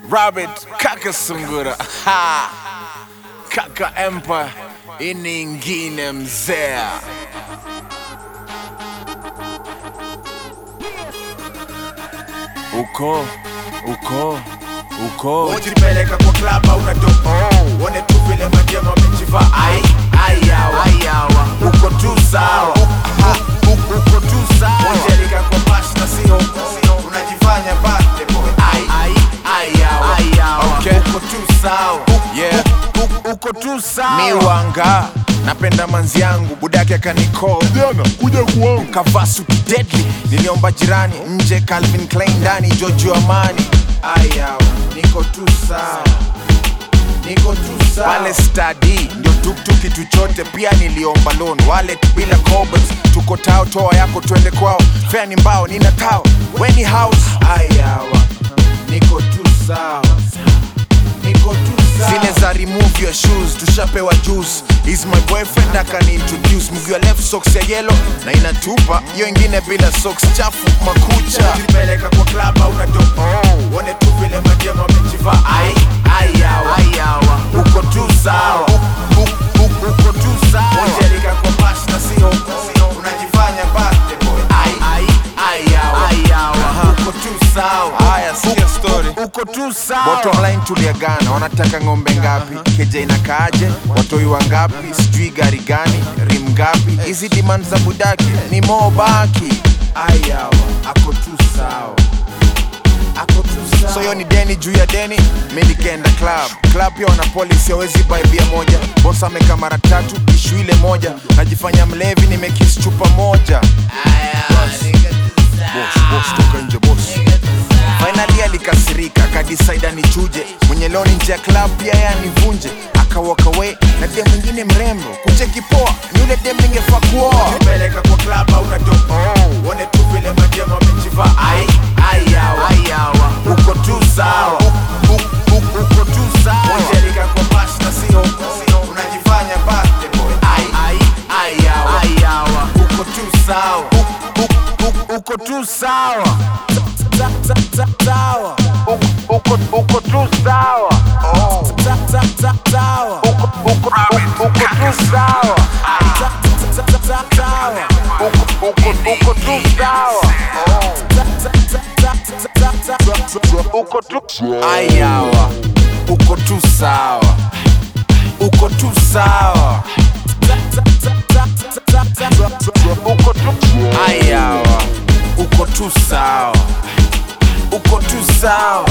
Robert Kaka Sungura ha. Kaka Empire ini ingine mzee uko uko uko Ujipeleka kwa klaba unatoka Uone tu vile majema wamejiva ai ai yawa ai yawa Uko tu sawa Ha, u- Uko tu sawa Ujelika kwa bash na sio Unajifanya birthday boy ai ai ai yawa ai yawa Okay. Uko tu sawa yeah. U- Uko tu sawa miwanga napenda manzi yangu budake akaniko Kijana, kuja kuwangu. kavaa suti deadly niliomba jirani nje calvin klein ndani jojo amani Ai yawa Niko tu sawa Niko tu sawa pale stadi ndio tuktuk kitu chote pia niliomba loan wallet bila cobalt tuko tao toa yako twende kwao fea ni mbao nina tao weni house Ai yawa Niko tu sawa Niko tu sawa zile za remove your shoes tushapewa juice is my boyfriend akani introduce mguu ya left socks ya yellow na inatupa hiyo ingine bila socks chafu makucha Ukipeleka kwa klaba unatoka Uone tu vile majema wamejiva ai ai yawa ai yawa Uko tu sawa U- u- u- Uko tu sawa Ujelika kwa bash na sio Unajifanya birthday boy ai ai ai yawa ai yawa Uko tu sawa haya sikia story Uko tu sawa bottom line tuliagana wanataka ng'ombe ngapi keja inakaaje watoi wangapi sijui gari gani rim ngapi hizi demand za budaki ni mobaki ai yawa Ako tu sawa Ako tu sawa so hiyo ni deni juu ya deni mi nikaenda club club pia wana polisi hawezi buy bia moja boss ameka mara tatu ishu ile moja najifanya mlevi nimekis chupa moja boss, boss, toka nje boss finally alikasirika akadisaida nichuje mwenye leo ni nje ya club pia yeye anivunje akawalk away na dem mwingine mrembo kucheki poa ni ule dem ningefaa kuoa Ukipeleka kwa klaba unatoka Uone tu vile majema wamejiva ai ai yawa ai yawa Uko tu sawa U- u- u- Uko tu sawa Ujelika kwa bash na sio Unajifanya birthday boy ai ai ai yawa ai yawa Uko tu sawa U- u- u- Uko tu sawa Sa- sa- sa- Sawa U- Uko uko tu sawa Sa- sa- sa- Sawa Uko uko uko tu sawa Sa- sa- sa- sa- Sawa Uko uko uko tu sawa Sa- sa- sa- sa- sa- sa- sa- Uko tu ayawa uko tu sawa uko tu sawa Uko tu ayawa uko tu sawa uko tu sawa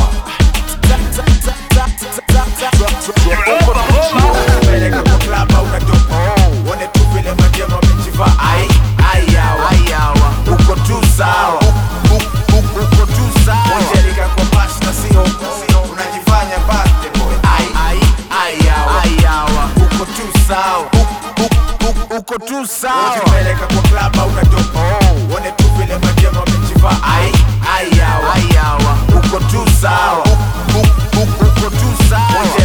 Peleka kwa klaba unatoka Uone tu vile majema wamejiva ai ai yawa ai yawa Uko tu sawa U- u- u- Uko tu sawa Ujelika kwa bash na sio Unajifanya birthday boy ai ai ai yawa ai yawa Uko tu sawa U- u- u- Uko tu sawa Ukipeleka kwa klaba unatoka Uone tu vile majema wamejiva ai ai yawa ai yawa Uko tu sawa U- u- u- Uko tu sawa